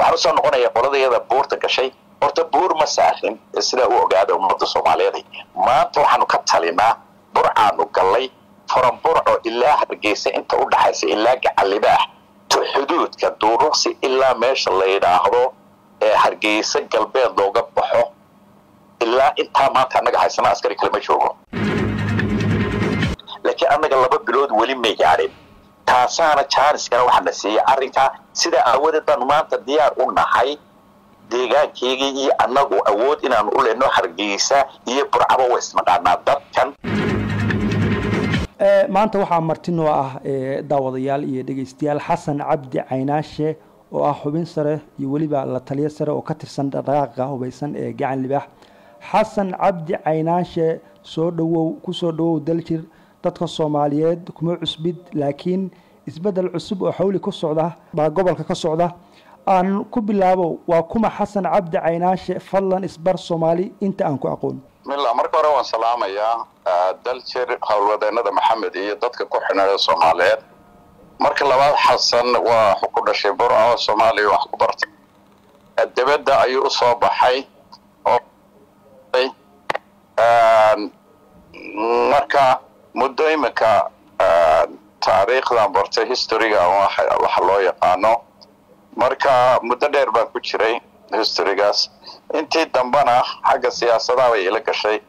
waxaan usoo noqonaya qoladayada buurta gashay horta buur ma saarin sidaa u ogaada ummadda soomaaliyeed maanta waxaanu ka talinaa burcaanu gallay faranburco ilaa hargeysa inta u dhaxaysa ilaa gacalibaax to xuduudka duuruqsi ilaa meesha la yidhaahdo ee hargeysa galbeed looga baxo ilaa intaa maanta annaga haysana askari kale ma joogo laakiin annaga laba bilood weli may gaadhin taasaana jaaniskana waxaa na siiyey arrinkaa sidaa aawadeed baanu maanta diyaar u nahay deegaankeygii iyo annagu awood inaanu u lehno hargeysa iyo burcaba wa isnaqaanaa dadkan maanta waxaa martinoo ah daawadayaal iyo dhegeystayaal xasan cabdi caynaashe oo ah xubin sare iyo weliba la taliyo sare oo ka tirsan dhaqdhaqaaqa hubaysan ee gacan libaax xasan cabdi caynaashe soo dhawow kusoo dhawow daljir dadka soomaaliyeed kuma cusbid laakiin isbedel cusub oo xawli ku socda baa gobolka ka socda aan ku bilaabo waa kuma xasan cabdi caynaashe fadlan isbar soomaali inta aan ku aqoon bismillah marka hore waan salaamayaa daljir howlwadeenada maxamed iyo dadka ku xidhnada soomaaliyeed marka labaad xasan waa ku dhashay burco soomaaliya wax ku bartay dibadda ayuu u soo baxay marka muddo iminka taariikhdan bartay historyga waxa loo yaqaano marka muddo dheer baan ku jiray historygaas intii dambena xagga siyaasadaha bay ila gashay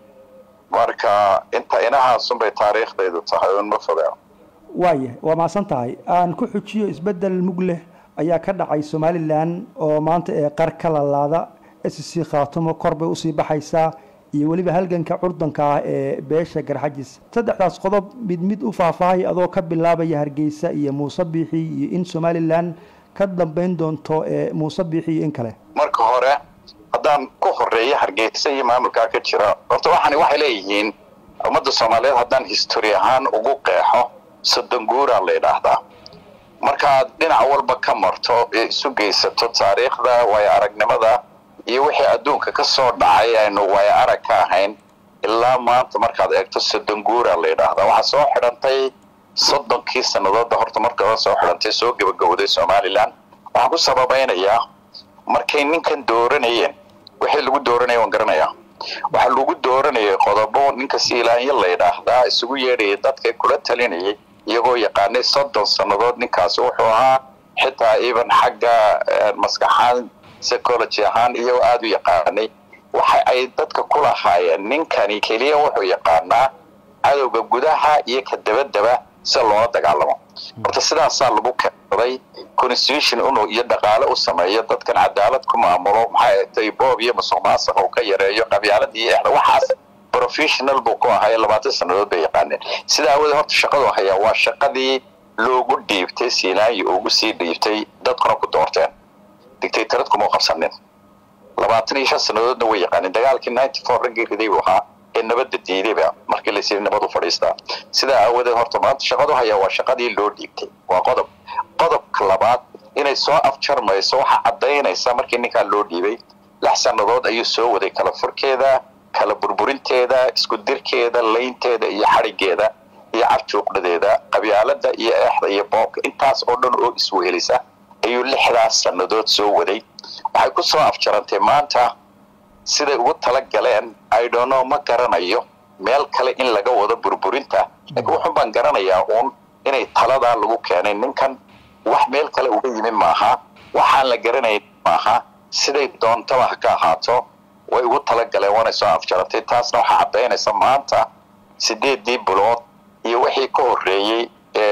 marka inta inahaasunbay taariikhdaydu tahay un ma fogaa waaya waa mahadsan tahay aan ku xujiyo isbedel mug leh ayaa ka dhacay somalilan oo maanta ee qar ka lalaada sc khaatumo kor bay usii baxaysaa iyo weliba halganka curdanka ah ee beesha garxajis saddexdaas qodob mid mid u faahfaahay adoo ka bilaabaya hargeysa iyo muuse biixi iyo in somalilan ka dambayn doonto ee muuse biixi iyo in kale marka hore haddaan ku horeeyo hargeysa iyo maamulkaa ka jira horta waxaani waxay leeyihiin ummadda soomaaliyeed haddaan history ahaan ugu qeexo soddon guuraa la yidhaahdaa markaad dhinac walba ka marto ee isu geysato taariikhda waayo aragnimada iyo wixii adduunka ka soo dhacay aynu waayo arag ka ahayn ilaa maanta markaad eegto soddon guuraa la yidhaahdaa waxaa soo xidhantay soddonkii sannadoodda horta markaba soo xidhantay soo gebagowday somalilan waxaan ku sababaynayaa markay ninkan dooranayeen wixii lagu dooranaya waan garanayaa waxaa lagu dooranayay qodobo ninka siilaanyo la yidhaahdaa isugu yeedhayay dadka kula talinayay iyagoo yaqaanay soddon sannadood ninkaasi wuxuu ahaa xitaa even xagga maskaxaan psychology ahaan iyagoo aada u yaqaanay waxa ay dadka ku lahaayeen ninkani keliya wuxuu yaqaanaa cadowga gudaha iyo ka dabadaba si loola dagaalamo horta sidaasaa lagu keensaday constitution inuu iyo dhaqaale u sameeyo dadkan cadaalad ku maamulo maxay tay boob iyo masuq maasuq uu ka yareeyo qabyaalad iyo exda waxaas professional buu ku ahaye labaatan sannadood bay yaqaaneen sidaa awoodee horta shaqadu hayaa waa shaqadii loogu dhiibtay siinaayi ugu sii dhiibtay dadkuna ku doorteen dictatorad kuma qabsanin labaatan iyo shan sannadoodna way yaqaaneen dagaalkii ninety four raggii riday buu ahaa ee nabadda diidayba markii laysi nabad u fadhiistaa sidaa aawadeed horta maanta shaqadu hayaa waa shaqadii loo dhiibtay waa qodob qodobka labaad inay soo afjarmayso waxaa caddaynaysa markii ninkaa loo dhiibay lix sannadood ayuu soo waday kala furkeeda kala burburinteeda isku dirkeeda laynteeda iyo xadhigeeda iyo carjuuqdadeeda qabyaalada iyo eexda iyo boobka intaas oo dhan oo iswehelisa ayuu lixdaas sannadood soo waday waxay ku soo afjarantay maanta siday ugu tala galeen idono ma garanayo meel kale in laga wado burburinta laakiin wuxun baan garanayaa uun inay taladaa lagu keenay ninkan wax meel kale uga yimi maaha waxaan la garanayn maaha siday doontaba ha ka ahaato way ugu tala galeen waanay soo afjarantay taasna waxaa caddaynaysa maanta sideedii bilood iyo wixii ka horreeyey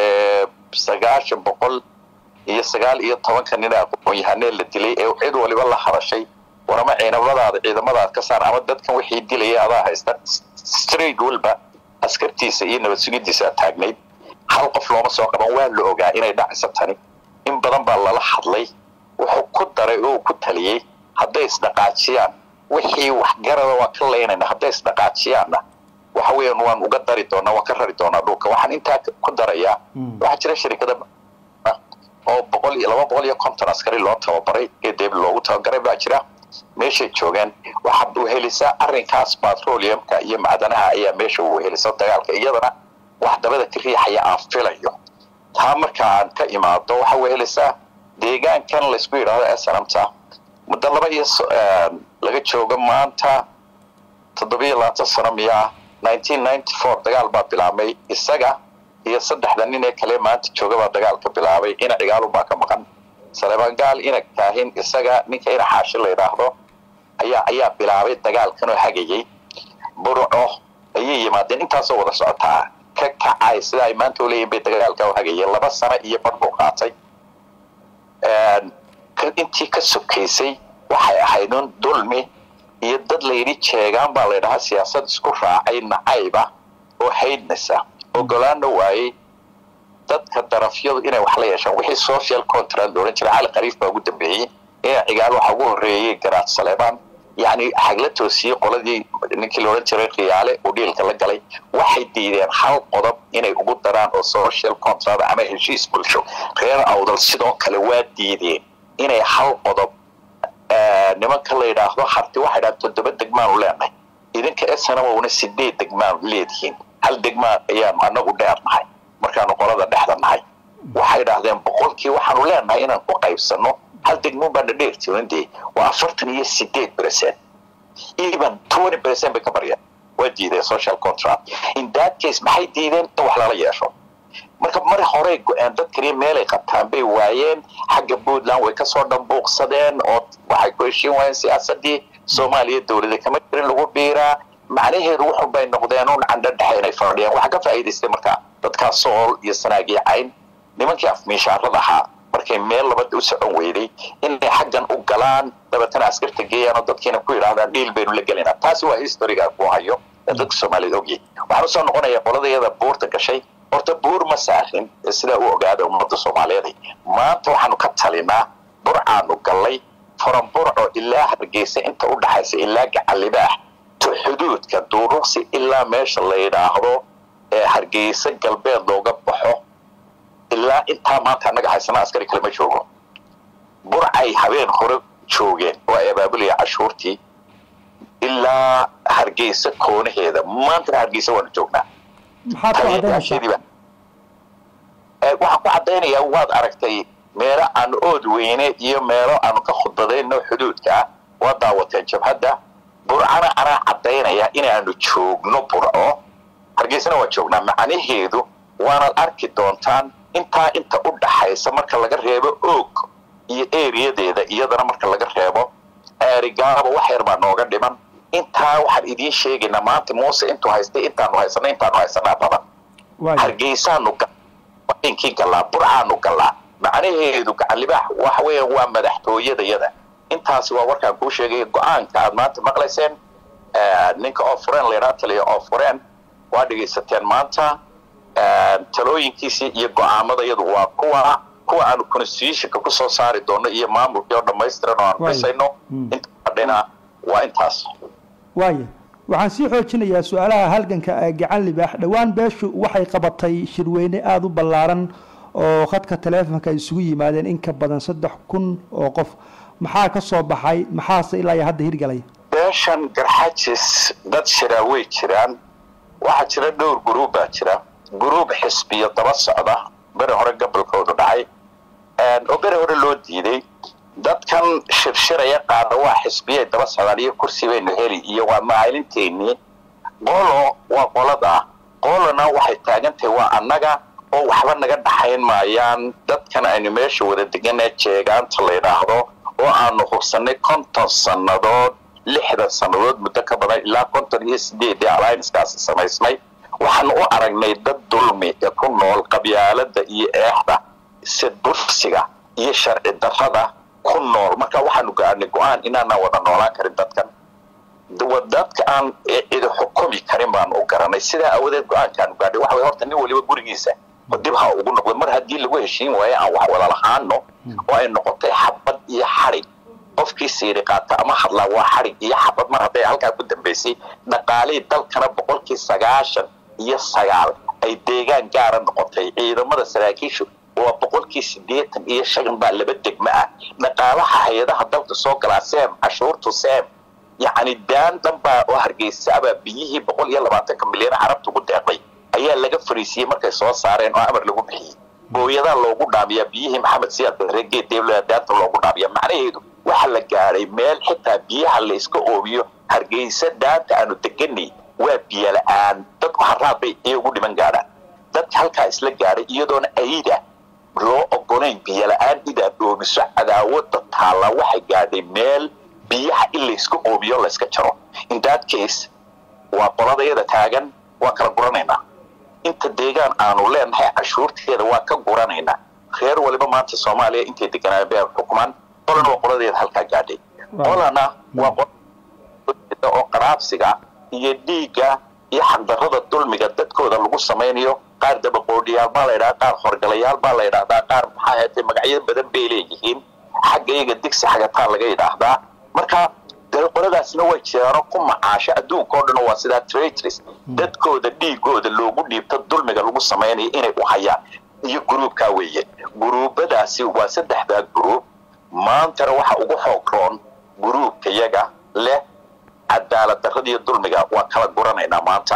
sagaashan boqol iyo sagaal iyo tobanka nin aqoon-yahanee la dilay ee cid waliba la hadashay warama ciidamadaada ciidamadaad ka saar ama dadkan wixii dilaya adaa haysta straight walba askartiisa iyo nabad sugidiisa taagnayd hal qof looma soo qaban waa la ogaa inay dhacayso tani in badan baa lala hadlay wuxuu ku daray oo ku taliyey hadday isdhaqaajiyaan wixii waxgarada waa ka laynayna hadday isdhaqaajiyaanna waxa weeyaan waan uga dari doonaa waan ka rari doonaa dhulka waxaan intaa ku darayaa waxaa jira shirikada oo boqol iyo laba boqol iyo konton askari loo tababaray gedeeb loogu tababaray baa jira meeshay joogeen waxaad wehelisaa arrinkaas batroliumka iyo macdanaha ayaa meesha wehelisa dagaalka iyadana wax dabada ka riixaya aan filayo taa marka aan ka imaado waxaa wehelisaa deegaankan laysku yidhahdo snamta muddo laba iyo laga joogo maanta toddobiyo labaatan sano miyaa nineteen ninety four dagaal baa bilaabmay isaga iyo saddexda nin ee kale maanta jooga baa dagaalka bilaabay ina cigaalunbaa ka maqan saleebaan gaal ina kaahin isaga ninka ina xaashi la yidhaahdo ayaa ayaa bilaabay dagaalkan oo hagayay burco ayay yimaadeen intaasoo wada socotaa ka kacay sida ay maanta u leeyihin bay dagaalka u hagayeen laba sano iyo bar buu qaatay intii ka sokaysay waxay ahayd un dulmi iyo dad layidhi jeegaan baa laydhahaa siyaasad isku raacay nacayba oo haydnasa ogolaana waayey dadka darafyadu inay wax la yeeshaan wixii social contract la odhan jiray cali khariif baa ugu dambeeyey ina cigaal waxa ugu horreeyey garaad saleebaan yacni hagla toosiyey qoladii ninkii la odhan jiray khiyaale uu dhiilka la galay waxay diideen hal qodob inay ugu daraan oo social contract ama heshiis bulsho reer awdal sidoo kale waa diideen inay hal qodob nimanka la yidhaahdo harti waxay dhahaan toddoba degmaanu leenahay idinka snamowna sideed degmaanu leedihiin hal degmaa ayaanu anagu dheernahay markaanu qolada dhexda nahay waxay dhahdeen boqolkii waxaanu leenahay inaan ku qaybsano hal degmoon baana dheertirin dee waa afartan iyo sideed percent even twenty percent bay ka baryeen waa diideen social contract in that case maxay diideen in wax lala yeesho marka mar horey go-aan dad kaliya meelay qabtaan bay waayeen xagga puntland way kasoo dhambuuqsadeen oo waxay ku heshiin waayeen siyaasadii soomaaliya dowlada kama jirin lagu biiraa macnaheedu wuxun bay noqdeen un candho dhexe inay fadhiyaan waxaa ka faa'iidaystay marka dadkaa sool iyo sanaagii cayn nimankii afmiishaarada ahaa markay meel labada u socon weyday inay xaggan u galaan dabeetana askarta geeyaan oo dadkiina ku yidhahdaan dhiil baynu la gelinaa taasi waa historiga ku hayo ee dadka soomaaliyed ogyahay waxaan usoo noqonaya qoladayada buurta gashay horta buur ma saarin sidaa u ogaada ummadda soomaaliyeed maanta waxaanu ka talinaa burcaanu gallay furan burco ilaa hargeysa inta u dhaxaysa ilaa gacalibaax to xuduudka duuruqsi ilaa meesha la yidhaahdo ee hargeysa galbeed looga baxo ilaa intaa maanta annaga haysana askari kale ma joogo burcay habeen hore joogeen oo ay abaabulaya cashuurtii ilaa hargeysa koonaheeda maantana hargeysa waanu joognaa maxaad ku caddaynaysaa waxaan ku caddaynayaa waad aragtay meelo aanu ood weyne iyo meelo aanu ka khudbadayno xuduudka ah waa daawateen jabhadda burcana anaa caddaynaya inaanu joogno burco hargeysana waa joognaa macnaheedu waanaad arki doontaan intaa inta u dhaxaysa marka laga reebo oog iyo eriyadeeda iyadana marka laga reebo aarigaaba wax yar baa nooga dhiman intaa waxaan idiin sheegaynaa maanta muuse intuu haystay intaanu haysana intaanu haysanaa badan hargeysaanu inkii gallaa burcaanu gallaa macnaheedu gacanlibaax waxa weeyaan waa madaxtooyadayada intaasi waa warkaan kuu sheegay go-aanka aad maanta maqlayseen ninka oo fureen laydhaa taliya oo fureen waa dhegaysateen maanta talooyinkiisii iyo go-aamadayadu waa kuwa kuwa aanu constitutionka kusoo saari doono iyo maamulkii oo dhammaystiran oo aanu dhisayno inta fadhina waa intaas waaya waxaan sii xoojinayaa su-aalaha halganka ee gacan libaax dhowaan beeshu waxay qabatay shirweyne aada u ballaaran oo khadka taleefonka ay isugu yimaadeen in ka badan saddex kun oo qof maxaa ka soo baxay maxaase ilaa iyo hadda hirgalay beeshan garxajis dad shiraa way jiraan waxaa jira dhowr guruub baa jira guruub xisbiyo daba socda beri hore gobolkoodu dhacay oo beri hore loo diiday dadkan shirshiraya qaada waa xisbiyay daba socdaan iyo kursi baynu heli iyo waa macalinteennii qolo waa qolada qolona waxay taagantahay waa annaga oo waxba naga dhaxayn maayaan dadkan aynu meesha wada deganee jeegaanta la yidhaahdo oo aanu hubsannay konton sannadood lixdan sannadood muddo ka badan ilaa konton iyo sideedii allianskaasi samaysmay waxaanu u aragnay dad dulmi ee ku nool qabyaalada iyo eexda sidbursiga iyo sharci darrada ku nool marka waxaanu gaarnay go-aan inaanaan wada noolaan karin dadkan dadka aan cidi xukumi karin baanu u garanay sidaa awadeed go-aankaanu gaadhay waxa way horta nin waliba gurigiisa dib ha ugu noqdo mar haddii lagu heshiin waayo aan wax wada lahaano oo ay noqotay xabad iyo xadhig qofkii siiri qaata ama hadlaa waa xadhig iyo xabad mar hadday halkaa ku dambaysay dhaqaalihii dalkana boqolkii sagaashan iyo sagaal ay deegaan gaara noqotay ciidamada saraakiishu waa boqolkii siddeetan iyo shan baa laba degmo ah dhaqaalaha hay-adaha dalka soo galaa seem cashuurtu seem yacni daan dhan baa oo hargeysa abaa biyihii boqol iyo labaatanka milyan carabta ugu deeqday ayaa laga fariisiyey markay soo saareen oo amar lagu bixiyey booyadaa loogu dhaamiyaa biyihii maxamed siyaad regeed deebla daanta loogu dhaamiyaa macnaheedu waxa la gaaray gaadhay meel xitaa biyaha layska oobiyo hargeysa daanta aanu deganay waa biyo la-aan dadku haraad bay iyagu dhiman gaadhaan dadka halkaa isla gaadhay iyadoona ayda loo ogolayn biyo la-aan inaad oobiso cadaawada taalla waxay gaadhay meel biyaha in layska oobiyo layska jaro in that case waa qoladayada taagan waa kala guranaynaa inta deegaan aanu leenahay cashuurteeda waa ka guranaynaa reer waliba maanta soomaaliya intay deganaayen bay xukumaan qolana waa qoladeeda halkaa gaadhay qolana waa oo qaraabsiga iyo dhiigga iyo xaqdarrada dulmiga dadkooda lagu samaynayo qaar dabaqoodhiyaal baa la ydhaha qaar horgalayaal baa la ydhahdaa qaar maxaa ahaatee magacyo badan bay leeyihiin xagga iyaga digsi xagataa laga yidhaahdaa marka dee qoladaasna way jiraano ku macaasho adduunka o dhan waa sidaa traitris dadkooda dhiigooda loogu dhiibto dulmiga lagu samaynayo inay u hayaan iyo gruubkaa weeye gruubadaasi waa saddexdaa gruub maantana waxa ugu xoog roon gruubka yaga leh cadaalad darradiiyo dulmiga waa kala guranaynaa maanta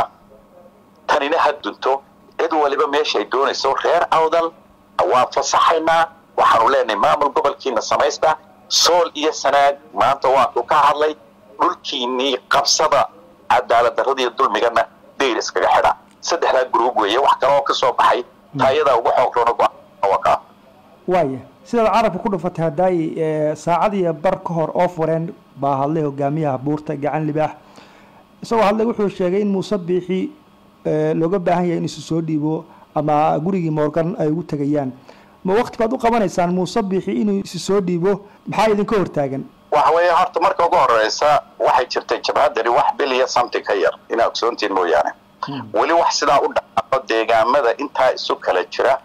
tanina ha dunto cid waliba meeshaay doonayso reer awdal waan fasaxaynaa waxaanu leenahay maamul gobolkiina samaysta sool iyo sanaag maanta waanu ka hadlay dhulkiinii qabsada cadaalad darradiiyo dulmigana dayr iskaga xidha saddexdaa gruub weeye wax kale oo ka soo baxay taayadaa ugu xoog roona go-aanka waaya sidaad carabka ku dhufatay hadaayi saacadiiyo bar ka hor oo fureen baa hadlay hogaamiyaha buurta gacan libaax isagoo hadlay wuxuu sheegay in muuse biixi looga baahan yahay in isu soo dhiibo ama gurigii moorgan ay ugu tegayaan ma wakti baad u qabanaysaan muuse biixi inuu isu soo dhiibo maxaa idinka hortaagan waxa weeye horta marka ugu horeysa waxay jirtay jabhadani wax biliya something ka yar inaa ogsoontiin mooyaane weli wax sidaa u dhaco deegaamada intaa isu kala jira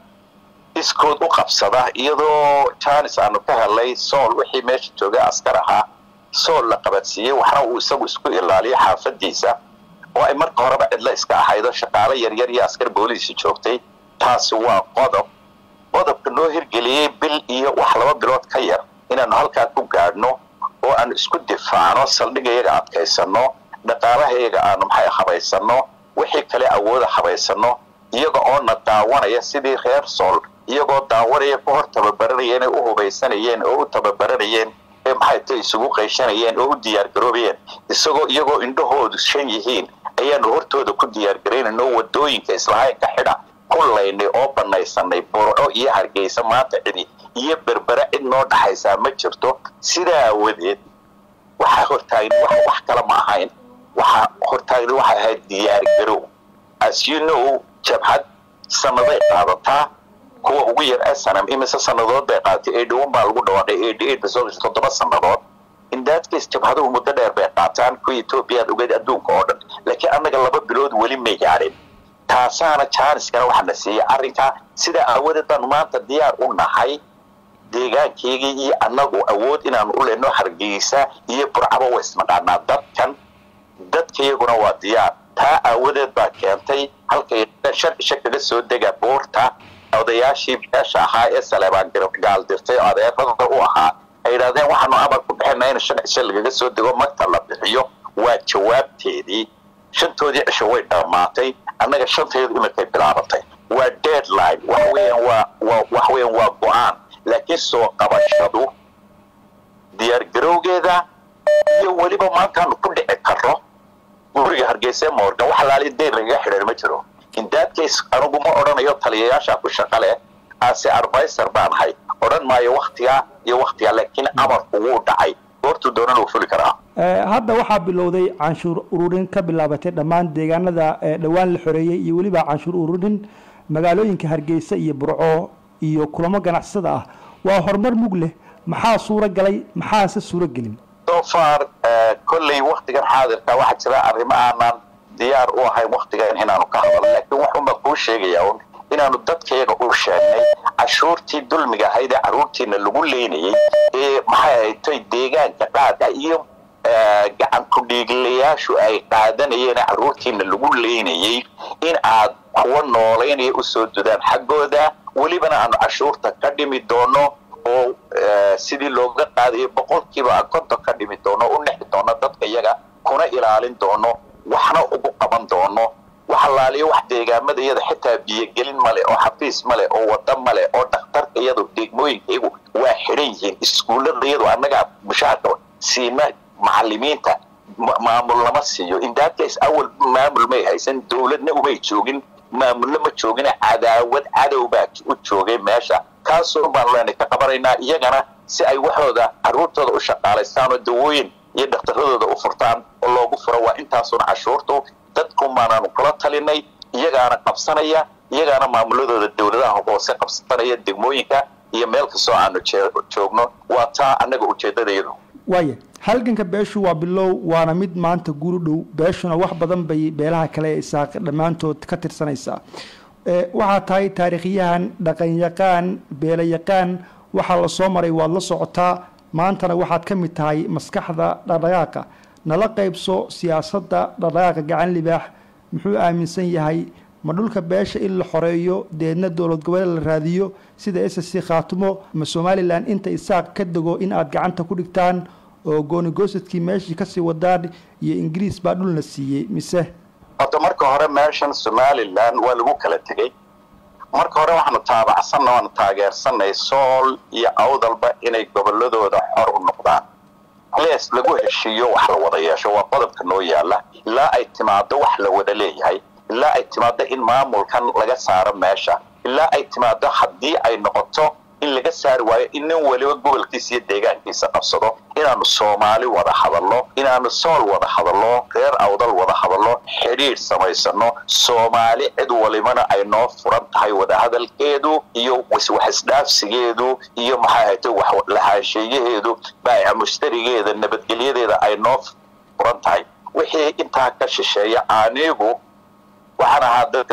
iskood u qabsada iyadoo janis aanu ka helay sool wixii meesha joogay askar ahaa sool la qabadsiiyey waxna uu isagu isku ilaaliyo xaafadiisa oo ay marka horeba cidlo iska ahaydo shaqaale yaryar iyo askar booliisi joogtay taasi waa qodob qodobka noo hirgeliyey bil iyo wax laba bilood ka yar inaanu halkaa ku gaadhno oo aanu isku difaacno saldhigayaga adkaysano dhaqaalahayaga aanu maxay habaysano wixii kale awooda habaysano iyaga oo na daawanaya sidii reer sool iyagoo daawanaya ku hor tababaranayeen ee u hubaysanayeen oo u tababaranayeen ee maxay ta isugu qayshanayeen oo u diyaargaroobayeen isagoo iyagoo indhahoodu shan yihiin ayaanu hortooda ku diyaargaraynayno wadooyinka islahaynka xidha ku laynay oo banaysanay burco iyo hargeysa maanta cidi iyo berbera cid noo dhaxaysaa ma jirto sidaa aawadeed waxaa hortaagni wax kale ma ahayn waxaa hortaagni waxay ahayd diyaargarow as you know jabhad sanaday qaadataa kuwa ugu yar snm imise sanadood bay qaadatay eighty-one baa lagu dhawaaqay eighty-eight bay soo gashay toddoba sanadood in that case jabhaduhu muddo dheer bay qaataan kuwa etoobiya ad ogeed adduunka oo dhan laakiin annaga laba bilood weli may gaadhin taasaana jaaniskana waxaa na siiyey arrinkaa sidaa aawadeed baanu maanta diyaar u nahay deegaankeygii iyo annagu awood inaanu u lehno hargeysa iyo burcaba waa isnaqaanaa dadkan dadkayaguna waa diyaar taa aawadeed baa keentay halkay shan cisho kaga soo dega buurta odayaashii beesha ahaa ee saleebaan gaaldirtay oo adeerada u ahaa ay yidhahdeen waxaanu amar ku bixina in shan cisho lagaga soo dego magta la bixiyo waa jawaabteedii shantoodii cisho way dhammaatay annaga shanteedu iminkay bilaabatay waa deadline waxa weeyaan waa waa waxa weeyaan waa go-aan laakiin soo qabashadu diyaargarowgeeda iyo weliba maantaanu ku dhici karno guriga hargeysa morgan wax laali deyr lagaga xidhan ma jiro in that case anigu ma odhanayo taliyayaasha ku shaqa leh ase advisor baan ahay odhan maayo waktigaa iyo waktigaa laakiin amarku wuu dhacay goortuu doonana uu fuli karaa hadda waxaa bilowday canshuur ururin ka bilaabatay dhammaan deegaanada dhowaan la xoreeyey iyo weliba canshuur ururin magaalooyinka hargeysa iyo burco iyo kulamo ganacsada ah waa horumar mug leh maxaa suuro galay maxaase suuro gelin so far kolley waktigan xaadirka waxaa jira arrimo aanan diyaar u ahayn waktigan inaanu ka hadalno laakiin waxunbaa kuu sheegaya un inaanu dadkayaga u sheegnay cashuurtii dulmiga ahayd ee carruurtiina lagu leynayey ee maxay ahaytay deegaanka qaada iyo gacan ku-dhiiglayaashu ay qaadanayeen carruurtiina lagu leynayey in aad kuwa noolaynaya usoo dudaan xaggooda welibana aanu cashuurta ka dhimi doono oo sidii looga qaadayo boqolkiiba konton ka dhimi doono u nexi doono dadka iyaga kuna ilaalin doono waxna ugu qaban doono waxalaaliyo wax deegaamada iyada xitaa biyogelin male oo xafiis male oo wada male oo dhakhtarka iyadu degmooyinka iyagu waa xidhan yihiin iskuullada iyadu annagaa mushaharka siima macalimiinta maamul lama siiyo in that case awal maamul may haysan dowladna umay joogin maamulna ma joogina cadaawad cadow baa u joogay meesha kaasoo baan leenay ka qabanaynaa iyagana si ay waxooda carruurtooda u shaqaalaystaan oo dawooyin iyo dhakhtaradooda u furtaan oo loogu furo waa intaasuna cashuurtu dadku maanaanu kula talinay iyagaana qabsanaya iyagaana maamuladooda dowladaha hoose qabsanaya degmooyinka iyo meel kastoo aanu joogno waa taa annaga ujeeddadayadu waaya halganka beeshu waa bilow waana mid maanta guri dhow beeshuna wax badan bay beelaha kale ee isaaq dhammaantood ka tirsanaysaa waxaa tahay taariikhyahan dhaqanyaqaan beelayaqaan waxaa la soo maray waad la socotaa maantana waxaad ka mid tahay maskaxda dhaqdhaqaaqa nala qaybso siyaasadda dhaqdhaqaaqa gacan libaax muxuu aaminsan yahay ma dhulka beesha in la xoreeyo deedna dowlad goboleed la raadiyo sida s c khaatumo ma somalilan inta isaaq ka dego in aad gacanta ku dhigtaan oo goonigosadkii meeshii kasii wadaan iyo ingiriis baa dhulna siiyey mise horta marka hore meeshan somalilan waa lagu kala tegey marka hore waxaanu taabacsanna waanu taageersanay sool iyo awdalba inay goboladooda xor u noqdaan lees lagu heshiiyo wax la wada yeesho waa qodobka noo yaala ilaa ay timaado wax la wada leeyahay ilaa ay timaado in maamulkan laga saaro meesha ilaa ay timaado haddii ay noqoto in laga saari waayo in nin waliba gobolkiisa iyo deegaankiisa qabsado inaanu soomaali wada hadalno inaanu sool wada hadalno reer awdal wada hadalno xidhiidh samaysano soomaali cid walibana ay noo furan tahay wadahadalkeedu iyo waxisdhaafsigeedu iyo maxaa ahayte waxlahaasheeyaheedu baayica mushtarigeeda nabadgelyadeeda ay noo furan tahay wixii intaa ka shisheeya anigu waxaan ahaa dadka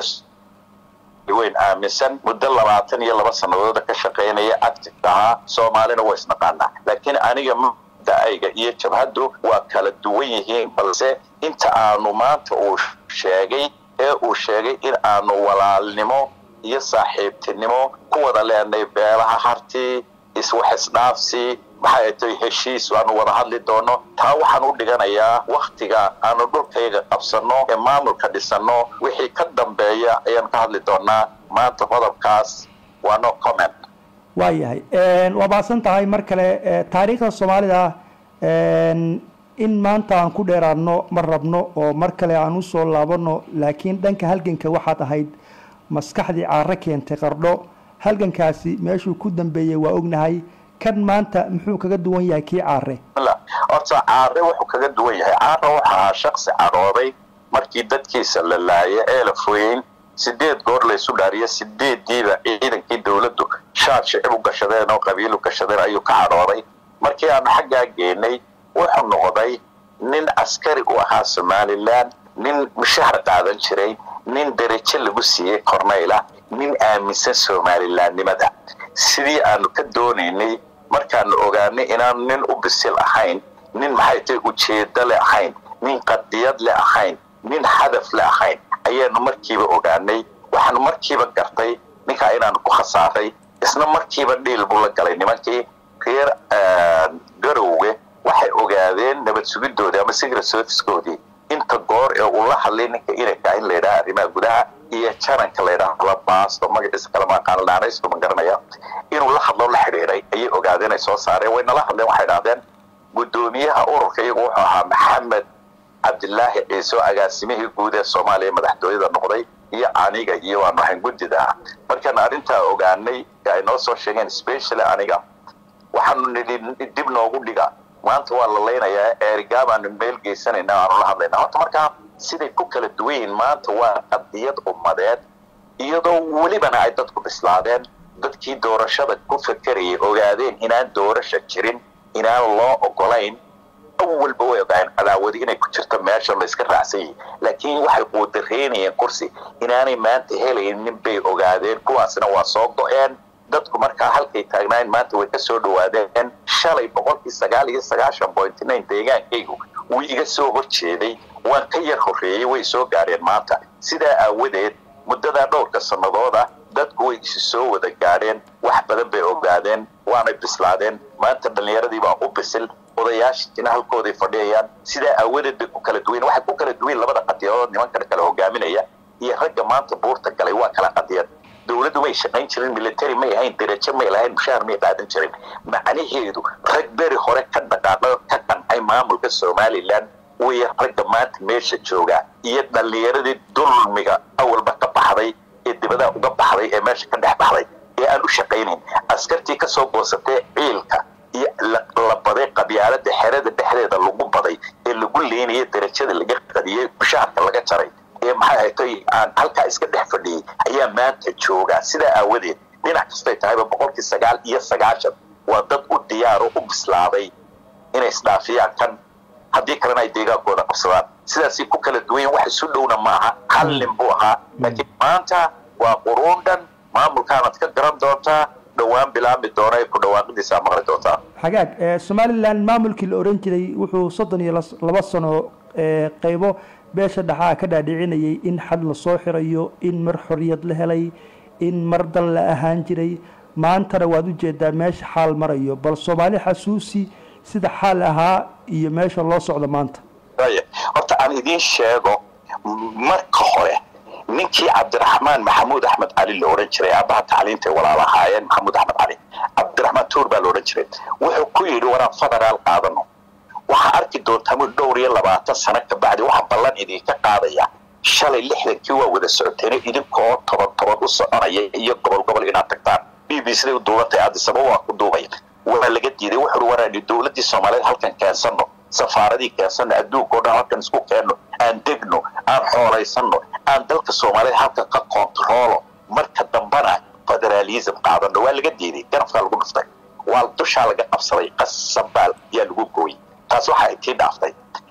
weyn aaminsan muddo labaatan iyo laba sanadooda ka shaqaynaya active ahaa soomaalina waa isnaqaanaa laakiin aniga da-ayga iyo jabhaddu waa kala duwan yihiin balse inta aanu maanta uu sheegay ee uu sheegay in aanu walaalnimo iyo saaxiibtinimo ku wada leenay beelaha harti iswaxisdhaafsi maxay tay heshiis aanu wada hadli doono taa waxaan u dhiganayaa waktiga aanu dhulkayga qabsanno ee maamulka dhisanno wixii ka dambeeya ayaan ka hadli doonaa maanta qodobkaas waa no comment waayahay waa baadsan tahay mar kale taariikhda soomaalida in maanta aan ku dheeraadno ma rabno oo mar kale aan usoo laabano laakiin dhanka halganka waxaad ahayd maskaxdii caaro keentay qardho halgankaasi meeshuu ku dambeeyey waa ognahay kan maanta muxuu kaga duwan yahay kii caare horta caare wuxuu kaga duwan yahay caare wuxuu ahaa shaksi cadhooday markii dadkiisa la laaya ee la foyeyn sideed goor laysu dhaariyo sideeddiiba ciidankii dowladdu shaad shicib u gashadeen oo qabiilu gashadeen ayuu ka cadhooday markii aanu xaggaa geenay wuxuu noqday nin askari u ahaa somalilan nin mushahar qaadan jiray nin darajo lagu siiyey corneyla nin aaminsan somalilaannimada sidii aanu ka doonaynay markaanu ogaanay inaanu nin u bisil ahayn nin maxay tahay ujeedo le ahayn nin qadiyad le ahayn nin hadaf le ahayn ayaanu markiiba ogaanay waxaanu markiiba gartay ninkaa inaanu ku khasaaray isna markiiba dhiil buu la galay nimankii reer garowge waxay ogaadeen nabad sugidoodii ama secret servicekoodii inta goor ee uu la hadlay ninka inanka in layidhaha arrimaha gudaha iyo jaranka layidhaha la baasto magaciisa kalama aqaan dhaanaysto ma garanaya inuu la hadlo la xidhiiray ayay ogaadeen ay soo saareen way nala hadleen waxay dhahdeen guddoomiyaha ururka iyagu wuxuu ahaa maxamed cabdilaahi ciise oo agaasimihii guud ee soomaaliya madaxtooyada noqday iyo aniga iyo waanu ahayn guddida ah markaan arrintaa ogaanay ay noo soo sheegeen specially aniga waxaanu nidhi dib noogu dhiga maanta waa la laynayaa eerigaa baanu meel geysanayna aanu la hadlayna horta markaa siday ku kala duwan yihiin maanta waa qadiyad ummadeed iyadoo welibana ay dadku bislaadeen dadkii doorashada ku fakerayay ogaadeen inaan doorasha jirin inaan loo ogolayn awalba way ogaayeen cadaawadi inay ku jirto meesha layska raacsan yahay laakiin waxay quudareynayeen kursi inaanay maanta helaynin bay ogaadeen kuwaasna waa soo go-een dadku markaa halkay taagnaayeen maanta way ka soo dhawaadeen shalay boqolkii sagaal iyo sagaashan point nine deegaankaygu wuu iga soo horjeeday waan ka yar horreeyey way soo gaadheen maanta sidaa aawadeed muddadaa dhowrka sannadooda dadku way isu soo wada gaadheen wax badan bay ogaadeen waanay bislaadeen maanta dhallinyaradii baa u bisil odayaashiina halkooday fadhiyayaan sidaa aawadeed bay ku kala duwayn waxay ku kala duwayn labada qadiyadood nimankan kala hogaaminaya iyo ragga maanta buurta galay waa kala qadiyad dowladdu may shaqayn jirin military may ahayn derajo may lahayn mushaar may qaadan jirin macnaheedu rag beri hore ka dhaqaaqo ka kan maamulka somalilan way ragga maanta meesha joogaa iyo dhallinyaradii dulmiga awalba ka baxday ee dibadaha uga baxday ee meesha ka dhex baxday ee aan u shaqaynayn askartii kasoo goosatay ciilka iyo la baday qabyaalada xerada dhexdeeda lagu baday ee lagu leynaya darajada laga qadiyey mushaharka laga jaray ee maxay haytay aan halkaa iska dhex fadhiyey ayaa maanta joogaa sidaa aawadeed dhinac kastay tahayba boqolkii sagaal iyo sagaashan waa dad u diyaaro u bislaaday inay isdhaafiyaan kan haddii kalena ay deegaankooda qabsadaan sidaasay ku kala duwan wax isu dhowna maaha hal nin buu ahaa laakiin maanta waa quruun dhan maamulkaanaad ka garan doontaa dhowaan bilaami doona ay ku dhawaaqidiisaa maqli doontaa xagaag somalilan maamulkii la oran jiray wuxuu soddon iyo laba sano qaybo beesha dhaxaa ka dhaadhicinayay in xad lasoo xirayo in mar xorriyad la helay in mar dal la ahaan jiray maantana waad ujeedaa meesha xaal marayo bal soomaali xasuusi sida xaal ahaa iyo meesha loo socdo maanta horta aan idiin sheego marka hore ninkii cabdiraxmaan maxamuud axmed cali la odhan jiray aabbaha tacliinta ay walaal ahaayeen maxamuud axmed cali cabdiraxmaan tuur baa la odhan jiray wuxuu ku yidhi waraan federaal qaadano waxaa arki doontaa mud dhowr iyo labaatan sano ka bacdi waxaa ballan idinka qaadaya shalay lixdankii waa wada socoteeno idinkoo toban toban u soconaya iyo gobol gobol inaad tagtaan b b cday u duubantay addisaba waa ku duubaya waa laga diiday wuxuu waraani dowladdii soomaaliyeed halkan keensano safaaradii keensano adduunka o dhan halkan isku keenno aan degno aan xoolaysano aan dalka soomaaliyeed halkan ka kontaroolo marka dambana federaalism qaadano waa laga diiday garafkaa lagu dhuftay waa dushaa laga qabsaday qasabaal yaa lagu gooyey taas waxaa intii dhaaftay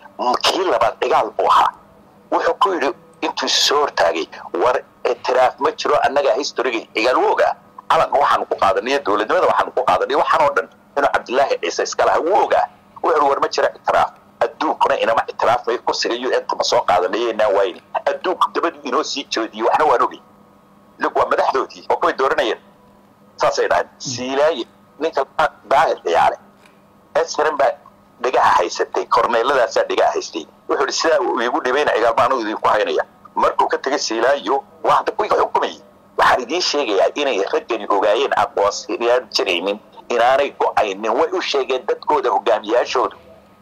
kii labaad cigaal buu ahaa wuxuu ku yidhi intuu soo hortaagay war itiraaf ma jiro annagaa historiga cigaal wuu ogaa calanka waxaanu ku qaadanay dowladnimada waxaanu ku qaadanay waxaan oo dhan inuu cabdilaahi ciise iska laha wuu ogaa wuxuu war ma jira itiraaf adduunkuna inama itiraafmay kursiga u n ma soo qaadanay inaan wayni adduunku dabadu inoo sii joodiyey waxna waan ogay lug waa madaxdoodii oo kuway dooranayeen saasay dhahayn siilaaye ninka daahir ciyaale esran baa dhigaha haysatay korneeladaasaa dhigaha haystay wuxuu ihi sidaa uu iigu dhibayna cigaalma anugu idinku haynaya markuu ka tegay siilaayo waa hadda kuwiga xukumayay waxaan idiin sheegayaa inay raggani ogaayeen aqoonsiyaan jiraynin inaanay go-aynin way u sheegeen dadkooda hogaamiyaashoodu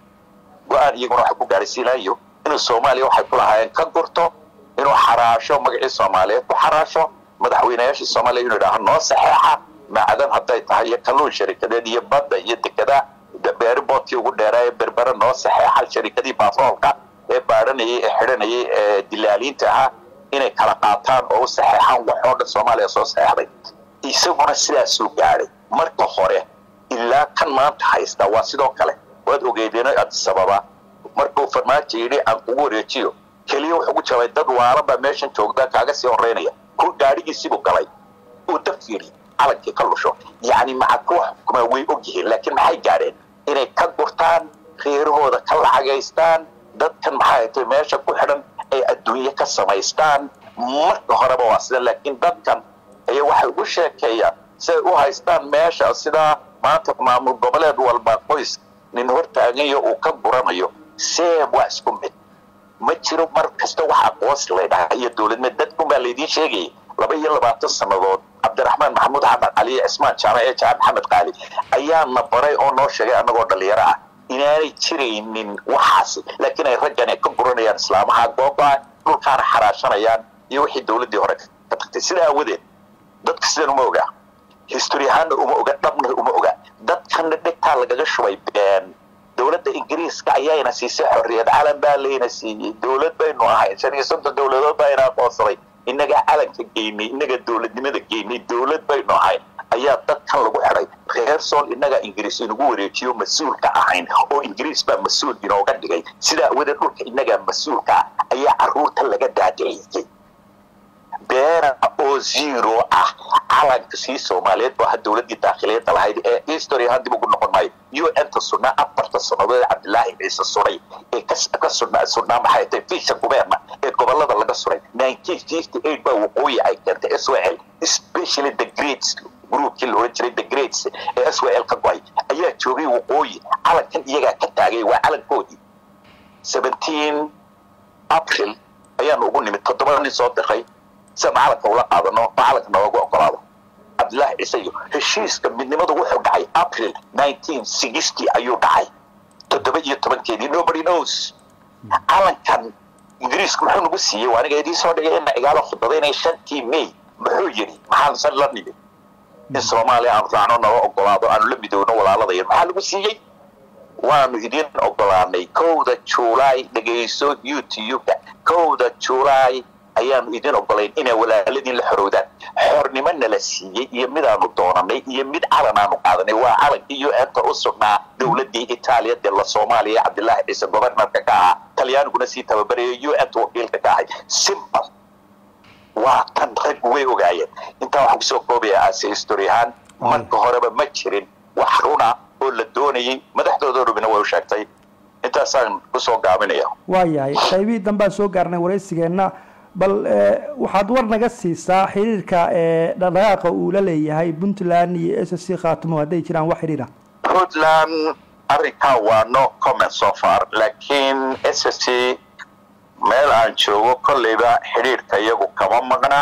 go-aan iyaguna waxa ku gaaray siilaayo inuu soomaaliya waxay ku lahaayeen ka gurto inuu xaraasho magacii soomaaliyeed ku xaraasho madaxweynayaashii soomaaliya inuu idhaaho noo saxeexa macdan hadday tahay iyo kalluun sharikadeed iyo badda iyo dekada beeriboodkii ugu dheeraa ee berbere noo saxeexa sharikadii baatroolka ee baadhanayay ee xidhanayay ee dilaaliinta ahaa inay kala qaataan oo u saxeexaan waxoo dhan soomaaliya soo saxeexday isaguna sidaasuu gaadhay marka hore ilaa kan maanta haysta waa sidoo kale waad ogeedeen adisababa markuu farmaajo yidhi aan kugu wareejiyo keliya wuxuu ku jabay dad waalan baa meeshan joogda kaaga sii horeynaya ku gaadhigiisiibuu galay uu daf yidhi calankii ka lusho yacni maca kuwa xukumaa way og yihiin laakiin maxay gaadheen inay ka gurtaan reerahooda ka lacagaystaan dadkan maxaa haytay meesha ku xidhan ay adduunye ka samaystaan marka horeba waa sida laakiin dadkan ayaa waxay ugu sheekeeyaan siay u haystaan meesha sidaa maanta maamul goboleed walba qoys nin hortaagayo uu ka guranayo seeb waa isku mid ma jiro mar kasta wax aqoonsi laydhaha iyo dowladnimad dadkun baa laydiin sheegayay laba iyo labaatan sannadood cabdiraxmaan maxamuud axmed cali iyo cismaan jaamac ee jaamac maxamed qaali ayaana baray oo noo sheegay annagoo dhallinyaro ah inaanay jiraynin waxaasi laakiin ay raggani ka guranayaan islaamaha gooba dhulkaana xaraashanayaan iyo wixii dowladdii hore ka tagtay sidaa aawadeed dadka sidan uma ogaa history ahaanna uma oga dhabna uma oga dadkanna dhegtaa lagaga shubay been dowladda ingiriiska ayaana siisay xorriyad calan baa layna siiyey dowlad baynu ahayn shan iyo soddon dowladood baa ina aqoonsaday innagaa calanka geynay innaga dowladnimada geynay dowlad baynu ahayn ayaa dadkan lagu xidhay reer sool innagaa ingiriis inagu wareejiyo mas-uulka ahayn oo ingiriis baa mas-uul inooga dhigay sidaa awadeed dhulka innagaa mas-uulka ah ayaa carruurta laga daadiciyey beera oo zero ah calanka sii soomaaliyeed baa dowladdii daakhiliyadda lahayd ee history ahaan dib ugu noqon maayo u n-ta sunnaa afarta sannadood cabdilaahi ciise suray ee ka sunnaa sunnaa maxay tahay fiisha gubeerna ee gobollada laga suray nineteen fifty eight baa waqooyi ay keentay s w l especially the greats groupkii la odhan jiray the greats ee s w l ka go-ay ayaa joogay waqooyi calankan iyagaa ka taagay waa calankoodii seventeen april ayaanu ugu nimid toddoba nin soo diray sian calanka ula qaadano oo calanka nooga ogolaado cabdillaahi ciise iyo heshiiska midnimadu wuxuu dhacay april nineteen sixty ayuu dhacay toddoba iyo tobankeedii nobody knows calankan ingiriisku muxuu nagu siiyey waa aniga idiin soo dhigay ina igaalo khudbadaynay shantii may muxuu yidhi maxaan la nimid in soomaaliya aanu raacno nala ogolaado aanu la midowno walaaladayan maxaa lagu siiyey waanu idin ogolaanay kowda juulaay dhegayso youtube-ka kowda juulaay ayaanu idin ogolayn inay walaaladiin la xorowdaan xornimo nala siiyey iyo midaanu doonanay iyo mid calan aanu qaadanay waa calankii u n-ta u sugnaa dowladii itaaliya dee la soomaaliya cabdilaahi ciise governorka ka ahaa talyaaniguna sii tababaraya u n-ta wakiilka ka ahay simbal waa tan rag way ogaayeen intaa waxaan kusoo koobaya aase history ahaan marka horeba ma jirin wax runa oo la doonayay madaxdooda rubina way u sheegtay intaasaan kusoo gaabinaya waayahay qaybihii dambaan soo gaarnay waraysigeenna bal waxaad war naga siisaa xiriirka dhaqdhaqaaqa uu la leeyahay puntland iyo s c khaatimo hadday jiraan wax xidhiira puntland arrinkaa waa no comment so far laakiin s c meel aan joogo kolleyba xidhiirka iyagu kama maqna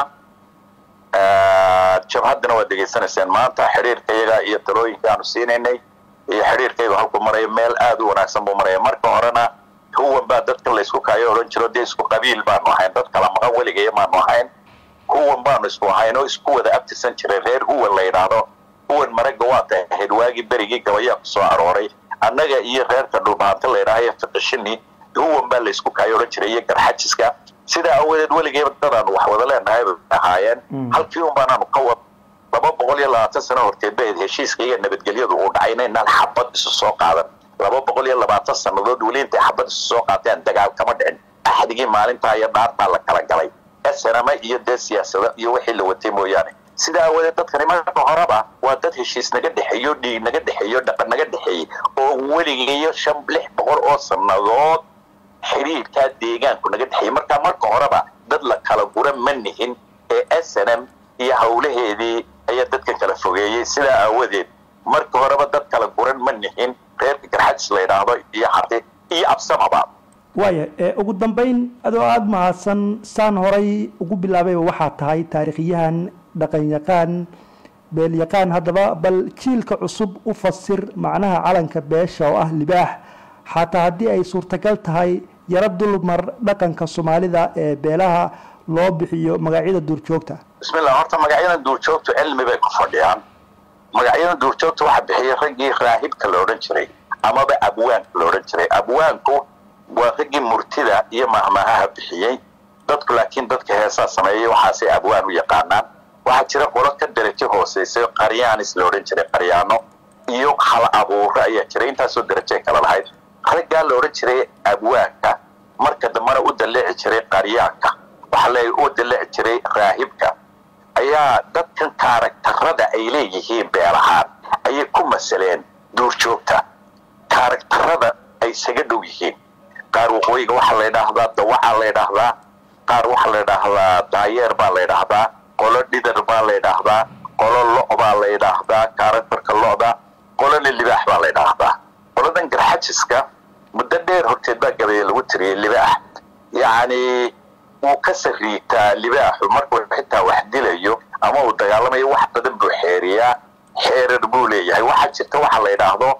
jabhaddana waad degeysanayseen maanta xidhiirka iyaga iyo talooyinka aanu siinaynay iyo xidhiirka iyagu halku maraya meel aada u wanaagsan buu maraya marka horena huwan baa dadka laysku kaayo odhan jiro dee isku qabiil baanu ahayn dad kala maqan weligaya maanu ahayn huwan baanu isku ahayn oo isku wada abtirsan jiray reer huwan la yidhaahdo huwan maragga waa tahayd waagii berigii gabayaa ku soo arooray annaga iyo reerka dhulbaanta la yidhaahayo fiqishini huwan baa laysku kaayo odhan jiray iyo garxajiska sidaa awadeed weligayba dadaanu wax wada leenahay bay ahaayeen halkii un baanaanu ka wad laba boqol iyo labaatan sano horteed bayd heshiiska iyo nabadgelyadu uu dhacayna inaan xabad isu soo qaadan laba boqol iyo labaatan sannadood weli intay xabad isu soo qaateen dagaal kama dhicin axdigii maalintaa iyo dhaartaa la kala galay snama iyo dee siyaasada iyo wixii la watay mooyaane sidaa awadeed dadkani marka horeba waa dad heshiis naga dhexeeyo dhiig naga dhexeeyo dhaqan naga dhexeeyey oo weligayo shan lix boqol oo sannadood xiriirkaa deegaanku naga dhexeeyey marka marka horeba dad la kala gura ma nihin ee s n m iyo hawlaheedii ayaa dadkan kala fogeeyey sidaa aawadeed marka horeba dad kala guran ma nihin reerka garxajis la yidhaahdo iyo hati iyo absamaba waaya ugu dambayn adoo aada mahadsan saan horay ugu bilaabayba waxaa tahay taariikhyahan dhaqanyaqaan beelyaqaan haddaba bal jiilka cusub u fasir macnaha calanka beesha oo ah libaax xataa haddii ay suurtagal tahay yaro dulmar dhaqanka soomaalida ee beelaha loo bixiyo magacyada duurjoogta bismillah horta magacyadan duurjoogtu cilmi bay ku fadhiyaan magacyadan duurjoogta waxaa bixiyay raggii raahibka la odhan jiray amaba abwaanka la odhan jiray abwaanku waa raggii murtida iyo mahmahaha bixiyey dadku laakiin dadka heesaa sameeyey waxaasay abwaan u yaqaanaan waxaa jira qolo ka darajo hooseysay qaryaanis la odhan jiray qaryaano iyo hal abuuro ayaa jiray intaasoo darajay kala lahayd raggaa la odhan jiray abwaanka marka dambena u dalleeci jiray qaryaanka waxaa leeyahy u dalleeci jiray raahibka ayaa dadkan kaaragtarada ay leeyihiin beelahaan ayay ku masaleen duurjoogta kaaragtarada ay isaga dhow yihiin qaar waqooyiga waxaa la ydhaahdaa dawacaa la ydhaahdaa qaar waxaa la ydhaahdaa daayeer baa la ydhaahdaa qolo dhidar baa la ydhaahdaa qolo lo' baa la ydhaahdaa kaaragtarka lo'da qolona libaax baa la ydhaahdaa qoladan garxajiska muddo dheer horteed baa gabeeye lagu tiriyey libaax yacni wuu ka sariitaa libaaxu markuu xitaa wax dilayo ama uu dagaalamayo wax badan buu xeeriyaa xeerar buu leeyahay waxaa jirta waxa la ydhaahdo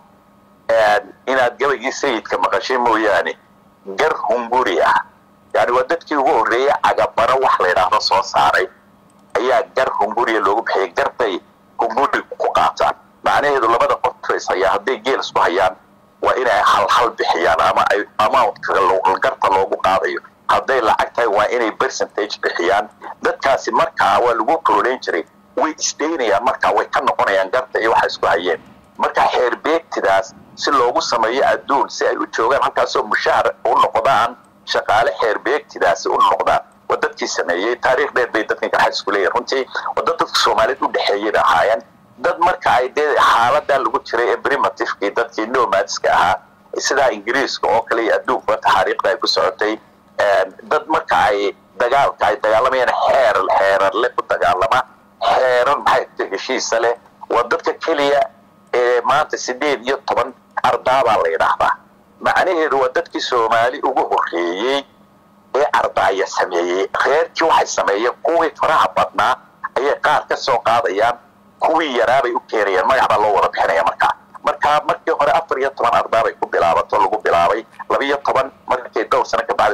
inaad gabaygii sayidka maqashay mooyaane gar hunguri ah yani waa dadkii ugu horreeyey cagabaro wax la ydhaahdo soo saaray ayaa gar hunguriya loogu bixiyay gartay hunguri ku qaataan macnaheedu labada qof is hayaa hadday geel isku hayaan waa inay halhal bixiyaan ama ay amountka garta loogu qaadayo hadday lacag tahay waa inay percentage bixiyaan dadkaasi markaa waa lagu koroleyn jiray way isdaynayaan markaa way ka noqonayaan garta iyo waxa isku hayeen markaa xeer beegtidaas si loogu sameeyo adduun si ay u joogaan halkaasoo mushahar u noqdaan shaqaale xeer beegtidaasi u noqdaan waa dadkii sameeyey taariikh dheer bay dadkan garxajisku leeyahin runtii waa dad dadka soomaaliyeed u dhexeeyay bay ahaayeen dad marka ay dee xaaladaa lagu jiray ee primitivekii dadkii nomadska ahaa sidaa ingiriiska oo kale iyo adduunka taxaariikhda ay ku socotay dad marka ay dagaalka ay dagaalamayaan xeer xeerarle ku dagaalama xeerar maxay heshiisa leh waa dadka keliya ee maanta sideed iyo toban ardaabaa la yidhaahdaa macnaheedu waa dadkii soomaali ugu horreeyey ee ardaaya sameeyey reerkii waxay sameeyeen kuwii faraha badnaa ayay qaar ka soo qaadayaan kuwii yaraabay u keenayaan magac baa loo wada bixinaya markaa markaa markii hore afar iyo toban ardaabay ku bilaabato lagu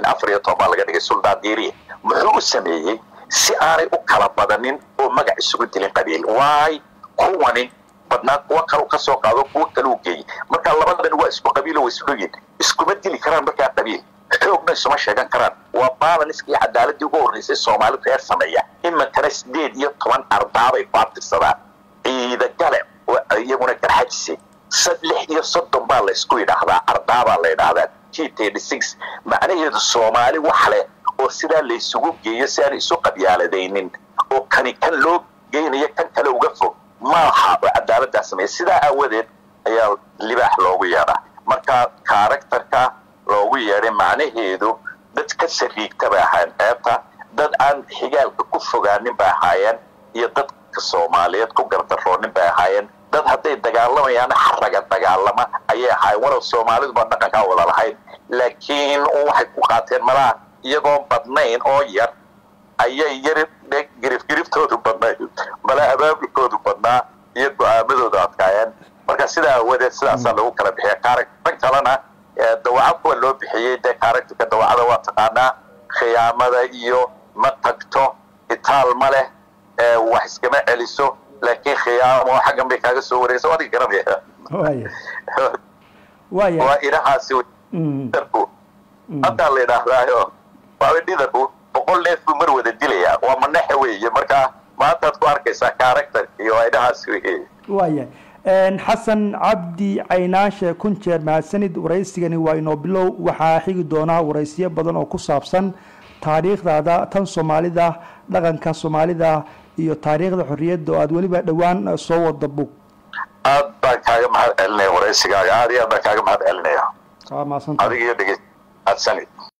afar iyo toban baa laga dhigay suldaan diiriye muxuu u sameeyey si aanay u kala badanin oo magac isugu dilin qabiil waay kuwani badnaa kuwa kalu ka soo qaado kuwa kaluu geeyey marka labadan waa isku qabiilo way isdhoyin iskuma dili karaan markaa qabiil xoogna isuma sheegan karaan waa balanska iyo cadaaladii ugu horreysay soomaali reer sameeya iminkana sideed iyo toban ardaabay ku abtirsadaan ciida gale oo iyaguna garxajisay sad lix iyo soddon baa laysku yidhaahdaa ardaabaa la yidhaahdaa t thirty six macnaheedu soomaali wax leh oo sidaa laysugu geeyo si aan isu qabyaaladaynin oo kani kan loo geynayo kan kale uga fog maaha oo cadaaladdaa sameeya sidaa aawadeed ayaa libaax loogu yeedhaa marka karakterka loogu yeedhay macnaheedu dad ka sariigta bay ahaayeen ceebta dad aan xigaalka ku fogaanin bay ahaayeen iyo dadka soomaaliyeed ku gardaroonin bay ahaayeen dad hadday dagaalamayaan xaraga dagaalama ayay ahaayeen walow soomaaliduba dhaqankaa wada lahayd laakiin waxay ku qaateen malaha iyagoon badnayn oo yar ayay yar girifgiriftoodu badnayd mala abaabulkoodu badnaa iyo go-aamadoodu adkaayeen marka sidaa awadeed sidaasaa lagu kala bixiya kaaragtan kalena dawaco kuwa loo bixiyey dee kaaragtarka dawacada waa taqaanaa khiyaamada iyo ma tagto itaal ma leh wax iskama celiso laakiin khiyaamo xaggan bay kaaga soo wareegsa adiga garanaya waa inahaasi darku haddaa la yidhaahdaayo waaba dhidarku boqol neef buu mar wada dilayaa waa manaxe weeye marka maantaad ku arkaysaa kaaragtarka iyo waa inahaasi weye waaya xasan cabdi caynaashe kun jeer mahadsanid waraysigani waa inoo bilow waxaa xigi doonaa waraysiyo badan oo ku saabsan taariikhdaada tan soomaalida dhaqanka soomaalida iyo taariikhda xorriyadda oo aada weliba dhowaan soo wada bug aad baan kaaga mahad celinaya waraysigaaga aad iyo aad baan kaaga mahad celinaya waa mahadsantahay adiga iyo dhegeyst mahadsanid